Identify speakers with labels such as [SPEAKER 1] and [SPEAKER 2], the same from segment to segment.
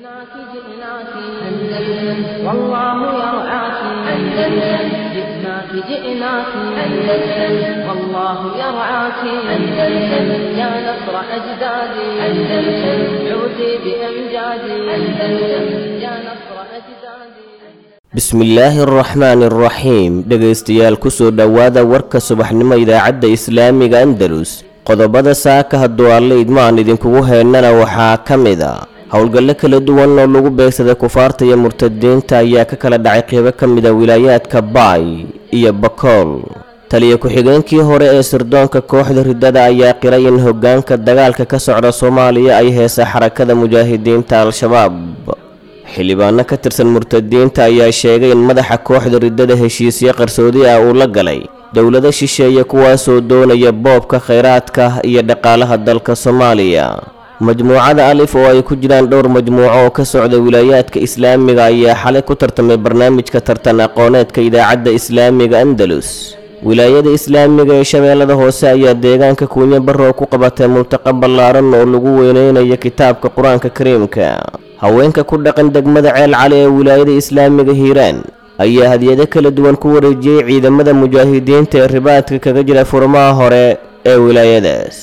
[SPEAKER 1] جئناك جئناك أندلس والله يرعاك أندلس جئناك جئناك أندلس والله يرعاك أندلس يا نصر أجدادي أندلس عودي بأمجادي أندلس يا نصر أجدادي
[SPEAKER 2] bismillaahi araxmaani araxiim dhegaystayaal kusoo dhowaada warka subaxnimo idaacadda islaamiga andalus qodobada saaka hadduu alle idmaan idinkugu heynana waxaa ka mid a howlgallo kala duwan oo lagu beegsaday kufaarta iyo murtadiinta ayaa ka kala dhacay qeybo ka mid a wilaayaadka baay iyo bakool taliya ku-xigeenkii hore ee sirdoonka kooxda riddada ayaa qiray in hoggaanka dagaalka ka socda soomaaliya ay heesa xarakada mujaahidiinta al-shabaab xildhibaano ka tirsan murtadiinta ayaa sheegay in madaxa kooxda riddada heshiisyo qarsoodi ah uu la galay dowlado shisheeye kuwaasoo doonaya boobka khayraadka iyo dhaqaalaha dalka soomaaliya majmuucada alif oo ay ku jiraan dhowr majmuuco oo ka socda wilaayaadka islaamiga ayaa xalay ku tartamay barnaamijka tartan aqooneedka idaacadda islaamiga andalus wilaayada islaamiga ee shabeellada hoose ayaa deegaanka kuunyo barrow ku qabatay multaqa ballaaran oo lagu weyneynayo kitaabka qur-aanka kariimka haweenka ku dhaqan degmada ceel cali ee wilaayada islaamiga hiiraan ayaa hadiyado kala duwan ku wareejiyey ciidamada mujaahidiinta ee ribaadka kaga jira furmaha hore ee wilaayadaas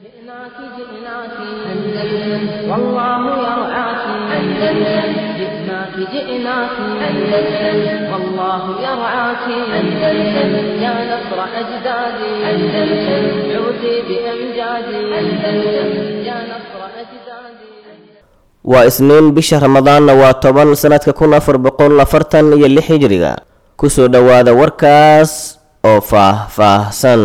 [SPEAKER 1] جئناك جئناك أندلس والله يرعاك أندلس جئناك جئناك أندلس والله يرعاك أندلس يا نصر أجدادي أندلس عودي بأمجادي أندلس يا نصر أجدادي
[SPEAKER 2] waa isniin bisha ramadaanna waa toban sanadka kun afar boqol afartan iyo lix hijriga kusoo dhowaada warkaas oo faah-faahsan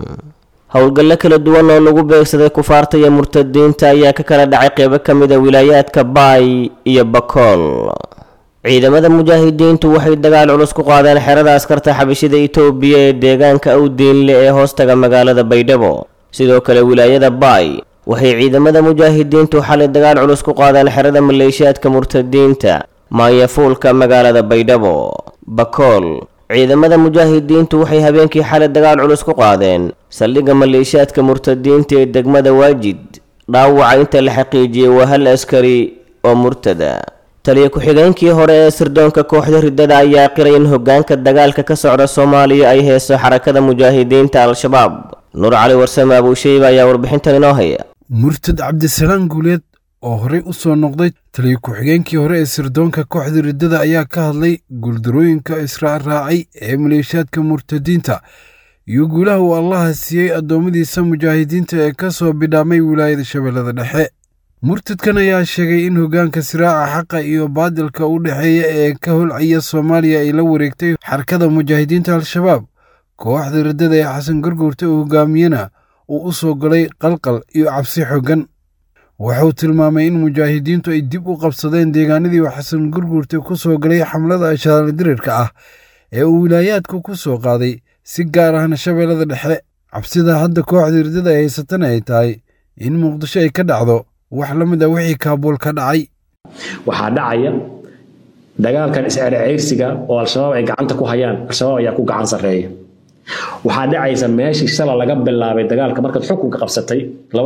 [SPEAKER 2] howlgallo kala duwan oo lagu beegsaday kufaarta iyo murtadiinta ayaa ka kala dhacay qeybo ka mid a wilaayaadka baay iyo bakool ciidamada mujaahidiintu waxay dagaal culus ku qaadeen xerada askarta xabashida itoobiya ee deegaanka awdiinle ee hoostaga magaalada baydhabo sidoo kale wilaayada baay waxay ciidamada mujaahidiintu xalay dagaal culus ku qaadeen xerada maleeshiyaadka murtadiinta maanyafuulka magaalada baydhabo bakool ciidamada mujaahidiintu waxay habeenkii xalay dagaal culus ku qaadeen saldhigga maleeshiyaadka murtadiinta ee degmada waajid dhaawaca inta la xaqiijiyey waa hal askari oo murtada taliya ku-xigeenkii hore ee sirdoonka kooxda riddada ayaa qiray in hoggaanka dagaalka ka socda soomaaliya ay heeso xarakada mujaahidiinta al-shabaab nuur cali warsame abuusheyba ayaa warbixintan inoo haya
[SPEAKER 3] murtad cabdisalaan guuleed oo horey u soo noqday taliya ku-xigeenkii hore ee sirdoonka kooxda riddada ayaa ka hadlay guuldarooyinka israacraacay ee maleeshiyaadka murtadiinta iyo guulaha uu allaha siiyey addoommadiisa mujaahidiinta ee ka soo bidhaamay wilaayada shabeellada dhexe murtadkan ayaa sheegay in hoggaanka siraaca xaqa iyo baadilka u dhexeeya ee ka holcaya soomaaliya ay la wareegtay xarakada mujaahidiinta al-shabaab kooxda riddada ee xasan garguurta uu hoggaamiyena uu u soo galay qalqal iyo cabsi xoogan wuxuu tilmaamay in mujaahidiintu ay dib u qabsadeen deegaanadii uu xasan gurguurta ku soo galay xamlada ashaaradirirka ah ee uu wilaayaadku ku soo qaaday si gaar ahna shabeellada dhexe cabsida hadda kooxda riddada ay haysatana ay tahay in muqdisho ay ka dhacdo wax la mid a wixii kaabuul ka dhacay
[SPEAKER 4] waxaa dhacaya dagaalkan is-ceerceyrsiga oo al-shabaab ay gacanta ku hayaan al-shabaab ayaa ku gacan sarreeya waxaa dhacaysa meeshii shala laga bilaabay dagaalka markaad xukunka qabsatay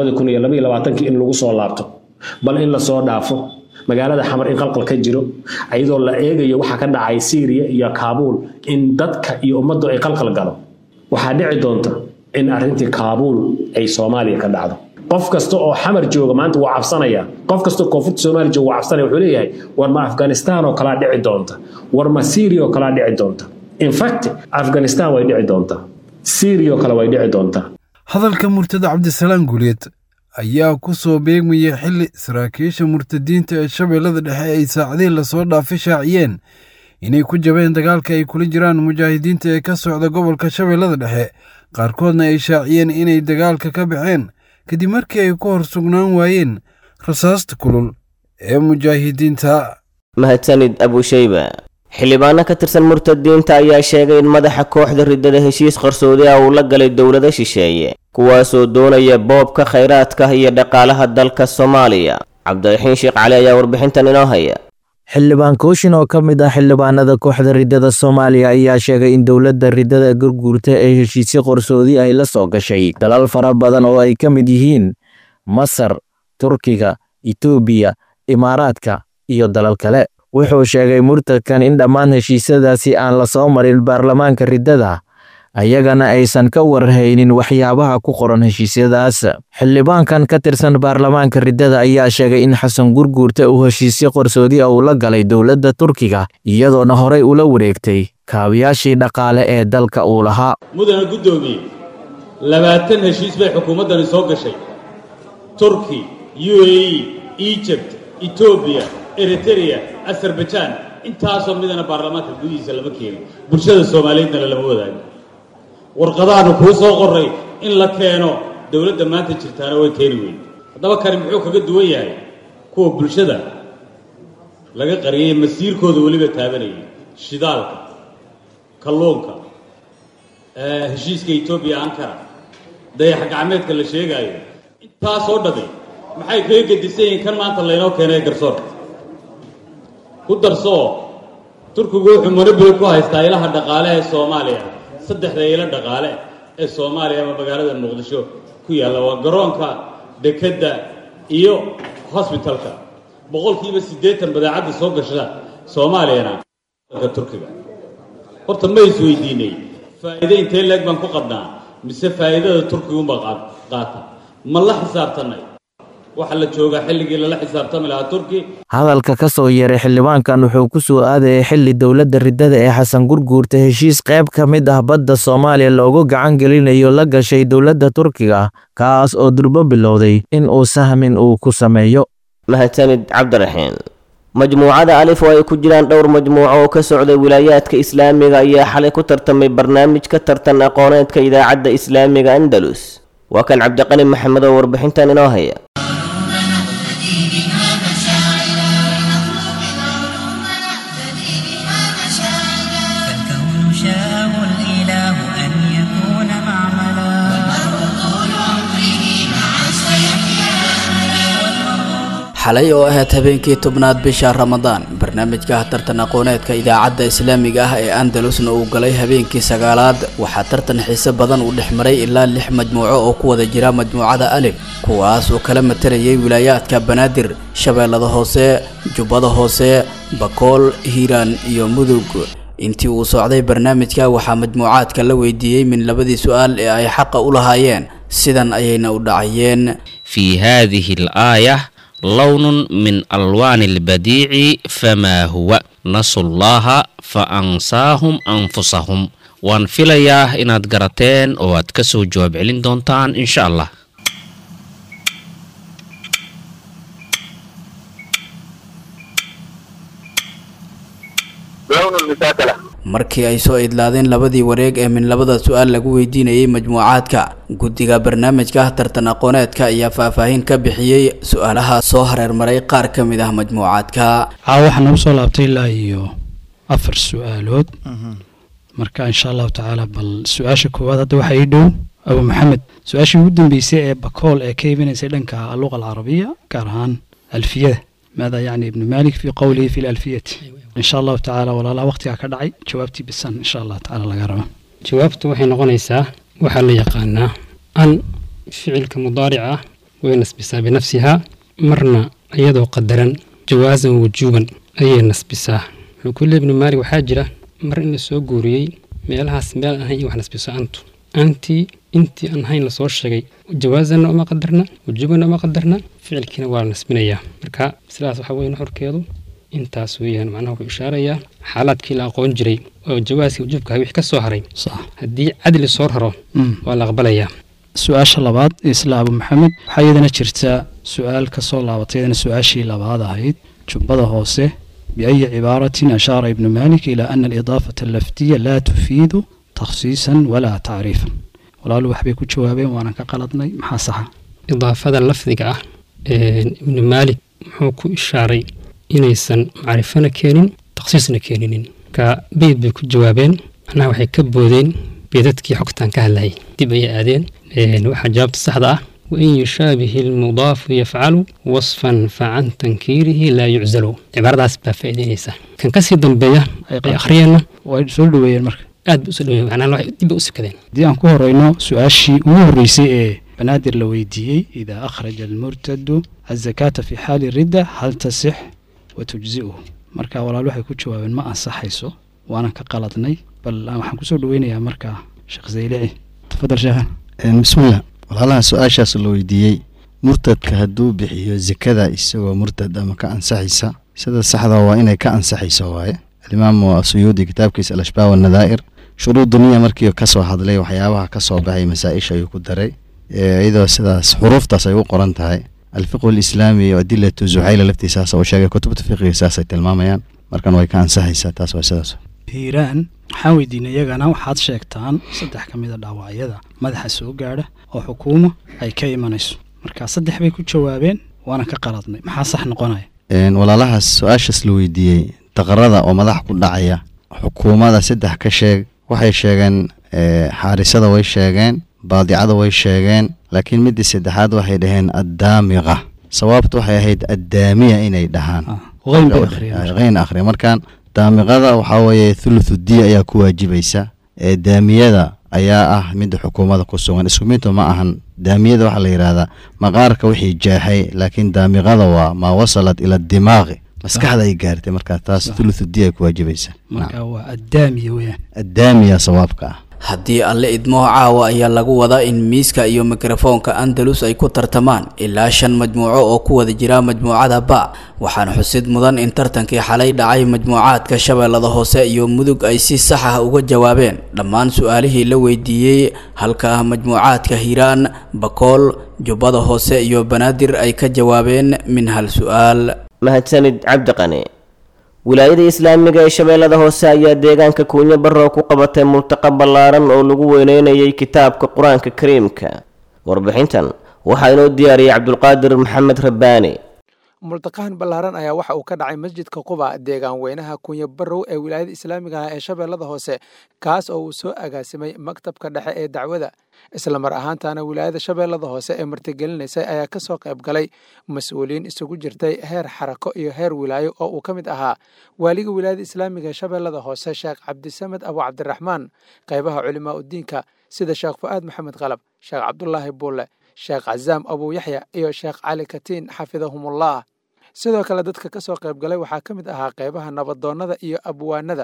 [SPEAKER 4] in lagu soo laabto bal in lasoo dhaafo magaalada xamar in qalqal ka jiro iyadoo la eegayo waxaa ka dhacay syriya iyo kaabuul in dadka iyo ummaddu ay qalqal galo waxaa dhici doonta in arrintii kaabuul ay soomaaliya ka dhacdo qof kasta oo xamar jooga maanta waa cabsanaya qof kasta oo koonfurta soomaaliya jooga waa cabsanaya wuxuu leeyahay war ma afghanistan oo kalaa dhici doonta war ma syria oo kalaa dhici doonta in fact afghanistan way dhici doontaa syria oo kale way dhici doontaa
[SPEAKER 3] hadalka murtada cabdisalaan guuleed ayaa ku soo beegmaya xilli saraakiisha murtadiinta ee shabeellada dhexe ay saacadihii lasoo dhaafay shaaciyeen inay ku jabeen dagaalka ay kula jiraan mujaahidiinta ee ka socda gobolka shabeellada dhexe qaarkoodna ay shaaciyeen inay dagaalka ka baxeen kadib markii ay ku hor sugnaan waayeen rasaasta kulul ee mujaahidiinta
[SPEAKER 2] mahadsanid abusheyba xildhibaano ka tirsan murtadiinta ayaa sheegay in madaxa kooxda riddada heshiis qarsoodi ah uu la galay dowlado shisheeye kuwaasoo doonaya boobka khayraadka iyo dhaqaalaha dalka soomaaliya cabdiraxiin sheekh cali ayaa warbixintan inoo haya
[SPEAKER 5] xildhibaan kooshin oo ka mid ah xildhibaanada kooxda riddada soomaaliya ayaa sheegay in dowladda riddada gurguurta ee heshiisyo qarsoodi ay la soo gashay dalal fara badan oo ay ka mid yihiin masar turkiga itoobiya imaaraadka iyo dalal kale wuxuu sheegay murtadkan in dhammaan heshiisyadaasi aan la soo marin baarlamaanka riddada ayagana aysan ka warhaynin waxyaabaha ku qoran heshiisyadaas xildhibaankan ka tirsan baarlamaanka riddada ayaa sheegay in xasan gurguurta uu heshiisyo qarsoodi ah uu la galay dowladda turkiga iyadoona horey ula wareegtay kaabiyaashii dhaqaale ee dalka uu lahaa
[SPEAKER 6] mudana guddoomiye labaatan heshiis bay xukuumaddani soo gashay turki u a e egypt etoobiya eritereya azarbajaan intaasoo midana baarlamaanka gudihiisa lama keenin bulshada soomaaliyeedna lama wadaago warqadaanu kuu soo qoray in la keeno dowladda maanta jirtaana way keeni weyn haddaba kani muxuu kaga duwan yahay kuwa bulshada laga qariyay masiirkooda weliba taabanayay shidaalka kalluunka heshiiska etoobiya ankara dayax gacmeedka la sheegaayo intaasoo dhami maxay kaga gedisan yihiin kan maanta laynoo keenay garsoorka ku darsoo turkigu wuxuu monobili ku haystaa ilaha dhaqaale ee soomaaliya saddexda ilo dhaqaale ee soomaaliya ama magaalada muqdisho ku yaalla waa garoonka dekedda iyo hosbitalka boqolkiiba siddeetan badeecadda soo gasha soomaaliyana dalka turkiga horta ma isweydiinay faa'iide intee leeg baan ku qabnaa mise faa'iidada turkiguunbaa qaata ma la xisaabtanay waxaa la joogaa xilligii lala xisaabtami lahaa turki
[SPEAKER 5] hadalka ka soo yeeray xildhibaankan wuxuu ku soo aadayay xilli dowladda riddada ee xasan gurguurta heshiis qayb ka mid ah badda soomaaliya loogu gacan gelinayo la gashay dowladda turkiga kaas oo durbo bilowday in uu sahmin uu ku sameeyo
[SPEAKER 2] mahadsanid cabdiraxiin majmuucada alif oo ay ku jiraan dhowr majmuuco oo ka socday wilaayaadka islaamiga ayaa xalay ku tartamay barnaamij ka tartan aqooneedka idaacadda islaamiga andalus waa kan cabdiqani maxamed oo warbixintan inoo haya
[SPEAKER 7] فالكون شاءه الإله أن يكون معملا
[SPEAKER 8] xalay oo ahayd habeenkii tobnaad bisha ramadaan barnaamijka tartan aqooneedka idaacadda islaamiga ah ee andalusna uu galay habeenkii sagaalaad waxaa tartan xiise badan uu dhex maray ilaa lix majmuuco oo ku wada jira majmuucada alif kuwaas oo kala matarayay wilaayaadka banaadir shabeellada hoose jubbada hoose bakool hiiraan iyo mudug intii uu socday barnaamijka waxaa majmuucaadka la weydiiyey min labadii su-aal ee ay xaqa u lahaayeen sidan ayayna u dhacayeen
[SPEAKER 9] في هذه الآية لون من ألوان البديع فما هو نسوا الله فأنساهم أنفسهم waan filayaa inaad garateen oo aad ka soo jawaab celin doontaan insha allah
[SPEAKER 8] markii ay soo idlaadeen labadii wareeg ee min labada su-aal lagu weydiinayay majmuucaadka guddiga barnaamijka tartan aqooneedka ayaa faahfaahin ka bixiyey su-aalaha soo hareermaray qaar ka mid ah majmuucaadka
[SPEAKER 10] caawa waxaa nagu soo laabtay ilaa iyo afar su-aalood marka insha allahu tacaala bal su-aasha koowaad hadda waxaa ii dhow abu maxamed su-aashii ugu dambeysay ee bakool ee ka imanaysay dhanka alluqa alcarabiya gaar ahaan alfiyada maada yacni ibnu malik fi qowlihi fi lalfiyati insha allahu tacaala walaalaha waqtigaa ka dhacay jawaabtii bisan insha allah tacaala laga raba
[SPEAKER 11] jawaabtu waxay noqonaysaa waxaa la yaqaanaa an ficilka mudaarica ah way nasbisaa binafsihaa marna iyadoo qadaran jawaasan wujuuban ayay nasbisaa wuxuu ku leey ibnu maalik waxaa jira mar in la soo guuriyey meelahaas meel aan ahayn in wax nasbiso antu antii intii aan ahayn lasoo sheegay jawaasanna uma qadarna wujuubanna uma qadarna ficilkiina waa la nasbinayaa marka sidaas waxa weye nuxurkeedu intaas weeyaan macnaha wuxuu ishaarayaa xaalaadkii la aqoon jiray oo jawaaskii wujuubka wixii ka soo haray haddii cadli soo raro waa la aqbalayaa
[SPEAKER 10] su-aasha labaad isla abu maxamed waxaa iyadana jirta su-aal ka soo laabatay iyadana su-aashii labaad ahayd jubbada hoose biayi cibaaratin ashaara ibnu malik ilaa ana alidaafata allafdiya laa tufiidu takhsiisan walaa tacriifan walaalu waxbay ku jawaabeen waanan ka qaladnay maxaa saxa
[SPEAKER 11] idaafada lafdiga ah ibnu maalik muxuu ku ishaaray inaysan macrifona keenin takhsiisna keeninin marka beyd bay ku jawaabeen macnaha waxay ka boodeen beedadkii xogtaan ka hadlayay dib ayay aadeen waxaa jawaabta saxda ah wain yushaabihi almudaafu yafcalu wasfan facan tankiirihi laa yuczalo cibaaradaas baa faa'iideynaysa kan kasii dambeeya ay akhriyeenna
[SPEAKER 10] way soo dhaweeyeen marka
[SPEAKER 11] aad bay usoo dhaweeyeen macnaha waxay dib bay u sikadeen
[SPEAKER 10] haddii aan ku horeyno su-aashii ugu horreysay ee banaadir la weydiiyey idaa akhraja almurtadu azakaata fi xaali ridda hal tasix wa tujzi'uhu marka walaal waxay ku jawaabeen ma ansaxayso waanan ka qaladnay bal waxaan kusoo dhaweynayaa markaa sheekh zaylici tafadal sheekhan
[SPEAKER 12] bismillah walaalaha su-aashaas la weydiiyey murtadka hadduu bixiyo zekada isagoo murtad ama ka ansaxaysa sida saxda waa inay ka ansaxayso waaye alimaamu asuyuudi kitaabkiisa alashbaa wanadaa'ir shuruud duniya markii kasoo hadlay waxyaabaha kasoo baxay masaa-isha ayuu ku daray iyadoo sidaas xuruuftaas ay u qoran tahay alfiqhu lislaami iyo adilatu zuxayla laftiisaas uu sheegay kutubta fiqiga saasay tilmaamayaan markan way ka ansaxaysaa taas waa sidaas
[SPEAKER 10] hiiraan waxaan weydiinay iyagana waxaad sheegtaan saddex ka mid a dhaawacyada madaxa soo gaadha oo xukuuma ay ka imanayso marka saddex bay ku jawaabeen waana ka qaladnay maxaa sax noqonaya
[SPEAKER 12] walaalahaas su-aashaas la weydiiyey daqarada oo madax ku dhacaya xukuumada saddex ka sheeg waxay sheegeen xaarisada way sheegeen baadicada way sheegeen laakiin midii saddexaad waxay dhaheen addaamiqa sawaabtu waxay ahayd addaamiya inay dhahaan keyn akhriya markaan daamiqada waxaa weeye thuluthu diya ayaa ku waajibaysa ee daamiyada ayaa ah midda xukuumada ku sugan isku midba ma ahan daamiyada waxaa la yidhaahdaa maqaarka wixii jaaxay laakiin daamiqada waa maa wasalat ila dimaaqi maskaxda ay gaartay markaa taas thuluthu diya ay ku waajibaysa
[SPEAKER 10] marka waa addaamiya weyaan
[SPEAKER 12] addaamiya sawaabka ah
[SPEAKER 8] haddii alle idmoo caawa ayaa lagu wadaa in miiska iyo mikrofoonka andalus ay ku tartamaan ilaa shan majmuuco oo ku wada jira majmuucada ba waxaana xusid mudan in tartankii xalay dhacay majmuucaadka shabeellada hoose iyo mudug ay si sax ah uga jawaabeen dhammaan su-aalihii la weydiiyey halka majmuucaadka hiiraan bakool jubbada hoose iyo banaadir ay ka jawaabeen min hal su-aal
[SPEAKER 2] mahadsanid cabdiqani wilaayada islaamiga ee shabeellada hoose ayaa deegaanka kuunyo barrow ku qabatay multaqa ballaaran oo lagu weyneynayay kitaabka qur-aanka kariimka warbixintan waxaa inoo diyaariyey cabdulqaadir maxamed rabbaani
[SPEAKER 13] multaqahan ballaaran ayaa waxa uu ka dhacay masjidka quba deegaan weynaha kunya barrow ee wilaayada islaamiga ah ee shabeellada hoose kaas oo uu soo agaasimay maktabka dhexe ee dacwada isla mar ahaantaana wilaayada shabeellada hoose ee martigelinaysay ayaa ka soo qayb galay mas-uuliyiin isugu jirtay heer xarako iyo heer wilaayo oo uu ka mid ahaa waaliga wilaayada islaamiga ee shabeellada hoose sheekh cabdisamed abu cabdiraxmaan qaybaha culimaa udiinka sida sheekh fu'aad maxamed qalab sheekh cabdulaahi buulle sheekh cazaam abuu yaxya iyo sheekh cali katiin xafidahumullah sidoo kale dadka ka soo qayb galay waxaa ka mid ahaa qaybaha nabadoonnada iyo abwaanada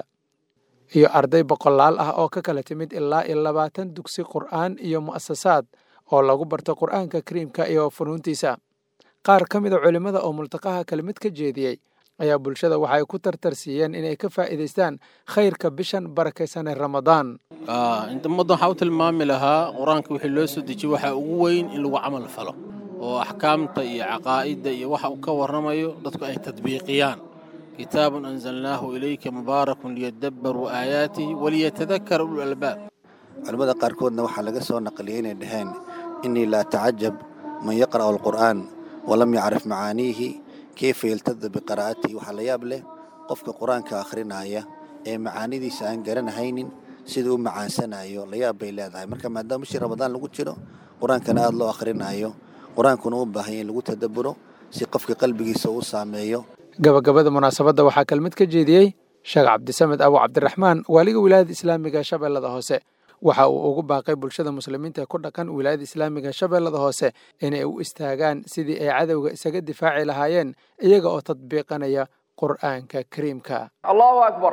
[SPEAKER 13] iyo arday boqolaal ah oo ka kala timid ilaa iyo labaatan dugsi qur'aan iyo mu'asasaad oo lagu barto qur'aanka kariimka iyo funuuntiisa qaar ka mida culimmada oo multaqaha kelmid ka jeediyey ayaa bulshada waxay ku tartarsiiyeen inay ka faa'iidaystaan khayrka bishan barakaysan ee ramadaan
[SPEAKER 14] ummadda waxaa u tilmaami lahaa qur-aanka wixii loo soo dejiyey waxaa ugu weyn in lagu camal falo oo axkaamta iyo caqaa'idda iyo waxa uu ka warramayo dadku ay tadbiiqiyaan kitaabun anzalnaahu ilayka mubaarakun liyadabbaruu aayaatihi waliyatadakara ulul albaab
[SPEAKER 15] culimmada qaarkoodna waxaa laga soo naqliyey inay dhaheen innii laa tacajab man yaqra'u alqur'aan walam yacrif macaaniihi keyfa yaltada biqiraa'atihi waxaa la yaab leh qofka qur-aanka akhrinaya ee macaanidiisa aan garanahaynin siduu u macaansanayo la yaab bay leedahay marka maadaama bishii ramadaan lagu jiro qur-aankana aada loo akhrinayo qur-aankuna u baahanya in lagu tadabburo si qofka qalbigiisa uu saameeyo
[SPEAKER 13] gabagabada munaasabadda waxaa kelmid ka jeediyey sheekh cabdisamed abu cabdiraxmaan waaliga wilaayada islaamiga shabeellada hoose waxa uu ugu baaqay bulshada muslimiinta ee ku dhaqan wilaayada islaamiga shabeellada hoose inay u istaagaan sidii ay cadowga isaga difaaci lahaayeen iyaga oo tadbiiqanaya qur'aanka kariimka
[SPEAKER 16] allahu akbar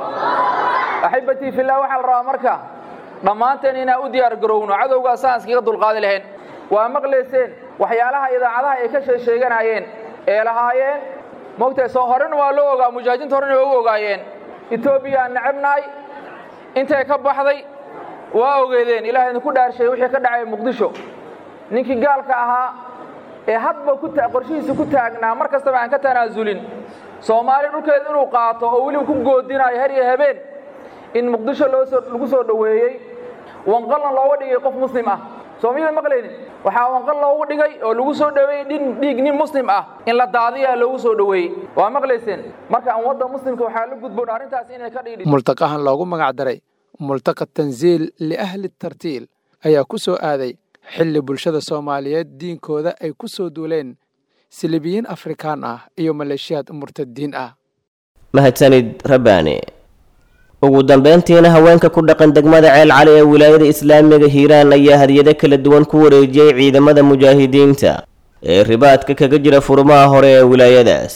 [SPEAKER 16] axibatii fillah waxaa la rabaa marka dhammaanteen inaan u diyaar garowno cadowgaa saan iskaga dulqaadi lahayn waa maqlayseen waxyaalaha idaacadaha ay ka sheesheeganayeen ee lahaayeen mogtahay soo horena waa loo ogaa mujaahidiinta horena waa u ogaayeen etoobiya aan necabnahay intay ka baxday waa ogeedeen ilaah idinku dhaarshay wixii ka dhacay muqdisho ninkii gaalka ahaa ee hadba qorshihiisa ku taagnaa mar kastaba aan ka tanaasulin soomaaliya dhulkeeda inuu qaato oo weliba ku goodinayo her iyo habeen in muqdisho lagu soo dhoweeyey wanqalna looga dhigay qof muslim ah soomiyada maqlaynin waxaa wanqal loogu dhigay oo lagu soo dhoweeyey dhin dhiig nin muslim ah in la daadiyaa loogu soo dhoweeyey waa maqlayseen marka ummadda muslimka waxaa la gudboon arrintaas inay ka dhiidhi
[SPEAKER 13] multaqahan loogu magac daray multaqa tansiil liahli tartiil ayaa ku soo aaday xilli bulshada soomaaliyeed diinkooda ay ku soo duuleen silibiyiin afrikaan ah iyo maleeshiyaad murtadiin ah
[SPEAKER 2] mahadsanid rabbaani ugu dambeyntiina haweenka ku dhaqan degmada ceel cali ee wilaayada islaamiga hiiraan ayaa hadiyado kala duwan ku wareejiyey ciidamada mujaahidiinta ee ribaadka kaga jira furmaha hore ee wilaayadaas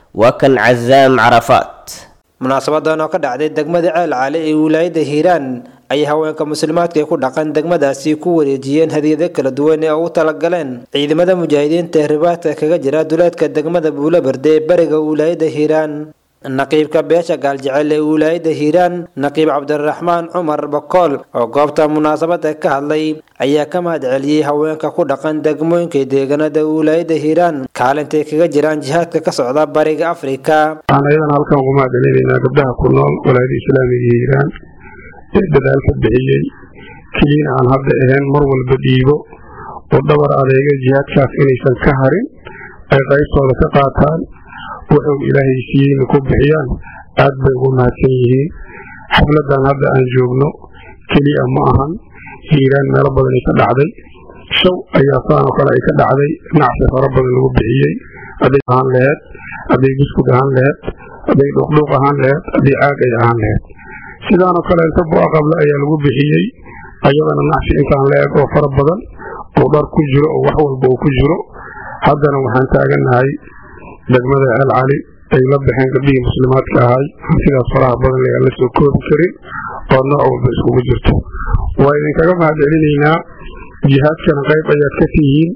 [SPEAKER 2] waa kan casaam carafaat
[SPEAKER 17] munaasabadan oo ka dhacday degmada ceel cali ee wilaayada hiiraan ayay haweenka muslimaadka ee ku dhaqan degmadaasi ku wareejiyeen hadiyado kala duwan ee ugu talagaleen ciidamada mujaahidiinta ee ribaadka kaga jira duleedka degmada buulaberde ee bariga wilaayada hiiraan naqiibka beesha gaaljecel ee wilaayada hiiraan naqiib cabdiraxmaan cumar bakool oo goobta munaasabada ka hadlay ayaa ka mahad celiyey haweenka ku dhaqan degmooyinka deegaanada wilaayada hiiraan kaalintay kaga jiraan jihaadka ka socda bariga afrika
[SPEAKER 18] waxaan ayadan halkan ugu mahad celinaynaa gabdhaha ku nool walaayada islaamiga hiiraan ee dadaalka bixiyey keliina aan hadda ahayn mar walba dhiibo oo dhabar adeega jihaadkaas inaysan ka harin ay qaybtooda ka qaataan wuxuu ilaahay siiyeyna ku bixiyaan aad bay ugu mahadsan yihiin xafladan hadda aan joogno keliya ma ahan hiiraan meelo badan ay ka dhacday shaw ayaa saanoo kale ay ka dhacday nacsi fara badan lagu bixiyey hadday ahaan laheed hadday buskud ahaan laheed hadday dhuuqdhuuq ahaan laheed hadday caag ay ahaan laheed sidaanoo kale inta bu'a qable ayaa lagu bixiyey ayadana nacsi intaan la-eg oo fara badan oo dhar ku jiro oo wax walba uu ku jiro haddana waxaan taagannahay degmada ceel cali ay la baxeen gabdhihii muslimaadka ahay hantidaas faraha badan le aan la soo koobi karin oo nooc walba iskugu jirto waa idinkaga mahad celinaynaa jihaadkana qayb ayaad ka tihiin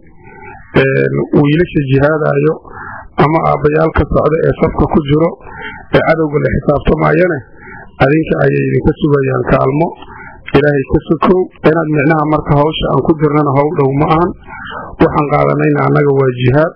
[SPEAKER 18] wiilasha jihaadayo ama aabbayaalka socda ee safka ku jiro ee cadowga la xisaabtamayane adinka ayay idinka sugayaan kaalmo ilaahay ka sokow inaad micnaha marka hawsha aan ku jirnana howl dhow ma ahan waxaan qaadanayna annaga waa jihaad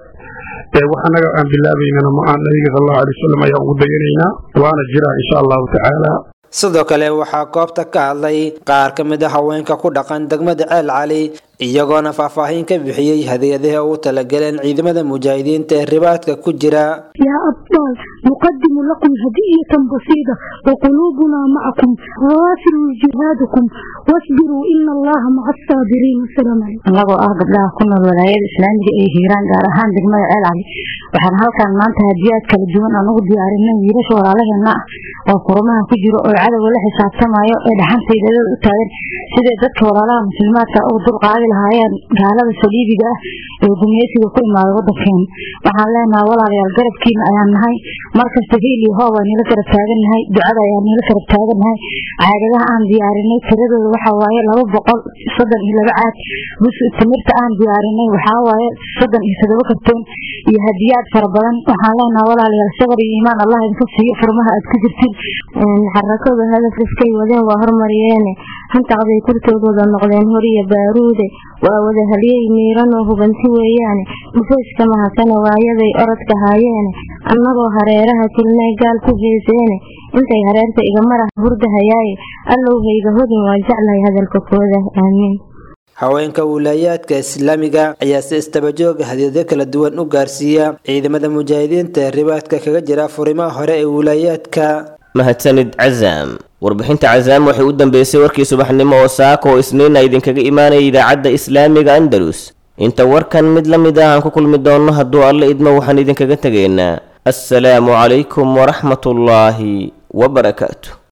[SPEAKER 18] wax annaga aan bilaabaynana ma ahan nabiga sal allahu alay wasalam ayaan ugu dayanaynaa waana jiraa insha allahu tacaala
[SPEAKER 17] sidoo kale waxaa goobta ka hadlay qaar ka mid a haweenka ku dhaqan degmada ceel cali iyagoona faahfaahin ka bixiyey hadiyadaha ugu talagaleen ciidamada mujaahidiinta ee ribaadka ku jira
[SPEAKER 19] يا أبطال نقدم لكم هدية بسيطة وقلوبنا معكم واصلوا جهادكم واصبروا إن الله مع الصابرين والسلام عليكم
[SPEAKER 20] annagoo ah gabdhaha ku nool walaayada islaamiga ee hiiraan gaar ahaan degmada ceel cali waxaan halkan maanta hadiyaad kala duwan aan ugu diyaarinay wiilasha walaalaheena ah oo furmaha ku jiro oo cadowga la xisaabtamayo ee dhaxantaydadada u taagan siday dadka walaalaha muslimaadka ugu dulqaadi lahaayeen gaalada saliibiga ah ee gumeysiga ku imaaday wadankeena waxaan leenahay walaalayaal garabkiina ayaan nahay markasta hiil iyo hoob aan nila garab taagannahay ducada ayaan nila garab taagannahay caagadaha aan diyaarinay tiradooda waxaa waaye laba boqol soddon iyo laba caag bus timirta aan diyaarinay waxaa waaye soddon iyo todoba kartoon iyo hadiyaad fara badan waxaan leenahay walaalayaal sabar iyo iimaan allah idinka siiyo furmaha aad ku jirtid
[SPEAKER 21] xarakada hadafkiskay wadeen waa hormariyeene hantaqday kurtoodooda noqdeen horiya baaruude waa wada halyey miiranoo hubanti weeyaane dhufayska mahasane waayaday orodka haayeene annagoo hareeraha tilnay gaal ku heeseene intay hareerta igamarah hurdahayaaye allowhayga hodin waan jeclahay hadalka kooda aamiin
[SPEAKER 17] haweenka wilaayaadka islaamiga ayaa si istabajooga hadiyado kala duwan u gaarsiiya ciidamada mujaahidiinta ee ribaadka kaga jira furimaha hore ee wilaayaadka
[SPEAKER 2] mahadsanid cazaam warbixinta cazaam waxay u dambeysay warkii subaxnimo oo saaka oo isniina idinkaga imaanaya idaacadda islaamiga andalus inta warkan mid la mid ah aan ku kulmi doonno hadduu alle idmo waxaan idinkaga tegaynaa assalaamu calaykum waraxmatullaahi wabarakaatu